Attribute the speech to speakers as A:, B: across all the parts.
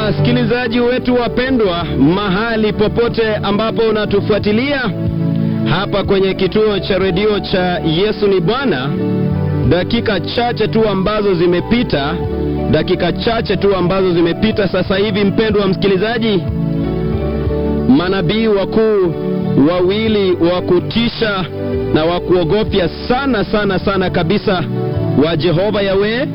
A: Wasikilizaji wetu wapendwa, mahali popote ambapo unatufuatilia hapa kwenye kituo cha redio cha Yesu ni Bwana, dakika chache tu ambazo zimepita, dakika chache tu ambazo zimepita sasa hivi, mpendwa msikilizaji, manabii wakuu wawili wa kutisha na wa kuogofya sana sana sana kabisa wa Jehova Yawe,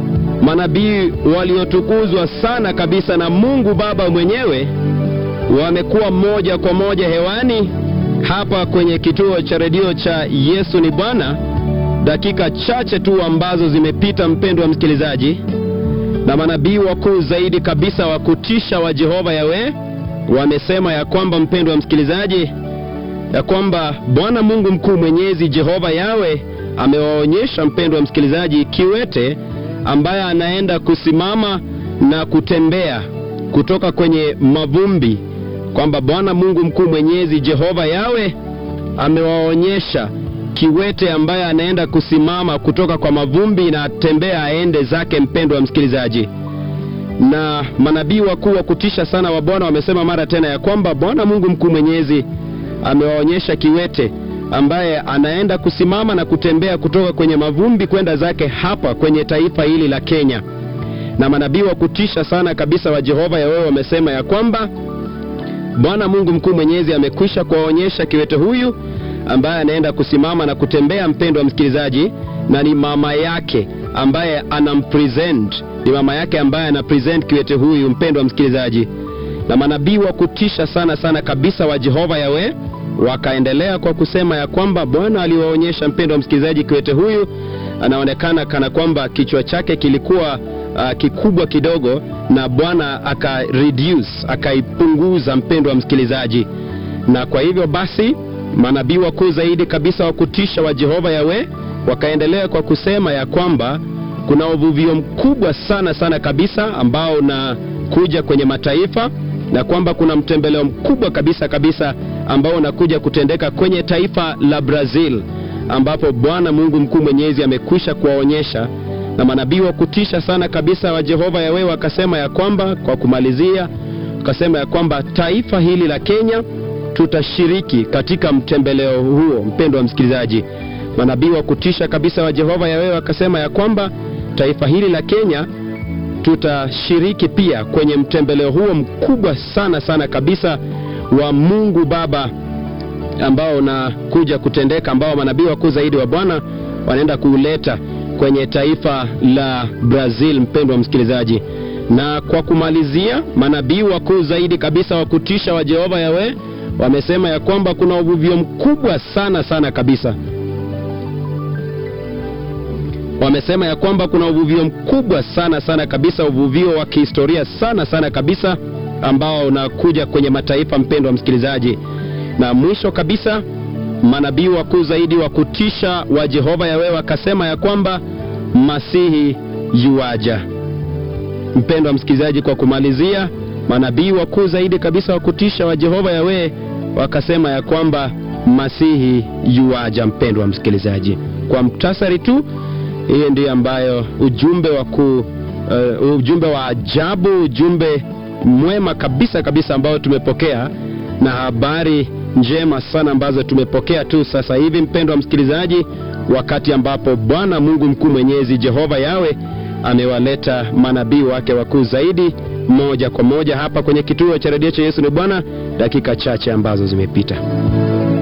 A: manabii waliotukuzwa sana kabisa na Mungu Baba mwenyewe, wamekuwa moja kwa moja hewani hapa kwenye kituo cha redio cha Yesu ni Bwana, dakika chache tu ambazo zimepita, mpendwa msikilizaji, na manabii wakuu zaidi kabisa wa kutisha wa Jehova Yawe wamesema ya kwamba, mpendwa msikilizaji, ya kwamba Bwana Mungu mkuu mwenyezi Jehova Yawe amewaonyesha, mpendwa msikilizaji, kiwete ambaye anaenda kusimama na kutembea kutoka kwenye mavumbi, kwamba Bwana Mungu mkuu mwenyezi Jehova Yawe amewaonyesha kiwete ambaye anaenda kusimama kutoka kwa mavumbi na atembea aende zake, mpendwa msikilizaji. Na manabii wakuu wa kutisha sana wa Bwana wamesema mara tena ya kwamba Bwana Mungu mkuu mwenyezi amewaonyesha kiwete ambaye anaenda kusimama na kutembea kutoka kwenye mavumbi kwenda zake hapa kwenye taifa hili la Kenya. Na manabii wa kutisha sana kabisa wa Jehova Yawe wamesema ya kwamba Bwana Mungu mkuu mwenyezi amekwisha kuwaonyesha kiwete huyu ambaye anaenda kusimama na kutembea, mpendwa msikilizaji, na ni mama yake ambaye anampresent, ni mama yake ambaye anapresent kiwete huyu, mpendwa msikilizaji. Na manabii wa kutisha sana sana kabisa wa Jehova Yawe wakaendelea kwa kusema ya kwamba Bwana aliwaonyesha, mpendwa msikilizaji, kiwete huyu anaonekana kana kwamba kichwa chake kilikuwa uh, kikubwa kidogo, na Bwana aka reduce akaipunguza, mpendwa msikilizaji. Na kwa hivyo basi manabii wakuu zaidi kabisa wa kutisha wa Jehova Yawe wakaendelea kwa kusema ya kwamba kuna uvuvio mkubwa sana sana kabisa ambao unakuja kwenye mataifa na kwamba kuna mtembeleo mkubwa kabisa kabisa ambao unakuja kutendeka kwenye taifa la Brazil ambapo Bwana Mungu mkuu mwenyezi amekwisha kuwaonyesha. Na manabii wa kutisha sana kabisa wa Jehova Yawe wakasema ya kwamba, kwa kumalizia, wakasema ya kwamba taifa hili la Kenya tutashiriki katika mtembeleo huo. Mpendwa msikilizaji, manabii wa kutisha kabisa wa Jehova Yawe wakasema ya kwamba taifa hili la Kenya tutashiriki pia kwenye mtembeleo huo mkubwa sana sana kabisa wa Mungu Baba ambao unakuja kutendeka, ambao manabii wakuu zaidi wa Bwana wanaenda kuuleta kwenye taifa la Brazil, mpendwa msikilizaji. Na kwa kumalizia, manabii wakuu zaidi kabisa wa kutisha wa Jehova Yawe wamesema ya kwamba kuna uvuvio mkubwa sana sana kabisa wamesema ya kwamba kuna uvuvio mkubwa sana sana kabisa, uvuvio wa kihistoria sana sana kabisa ambao unakuja kwenye mataifa, mpendwa msikilizaji. Na mwisho kabisa, manabii wakuu zaidi wa kutisha wa Jehova Yawe wakasema ya kwamba Masihi yuaja. Mpendwa msikilizaji, kwa kumalizia, manabii wakuu zaidi kabisa wa kutisha wa Jehova Yawe wakasema ya kwamba Masihi yuaja. Mpendwa msikilizaji, kwa mktasari tu hiyo ndiyo ambayo ujumbe wa ku, uh, ujumbe wa ajabu, ujumbe mwema kabisa kabisa ambao tumepokea na habari njema sana ambazo tumepokea tu sasa hivi, mpendwa msikilizaji, wakati ambapo Bwana Mungu mkuu mwenyezi Jehova Yawe amewaleta manabii wake wakuu zaidi moja kwa moja hapa kwenye kituo cha redio cha Yesu ni Bwana, dakika chache ambazo zimepita.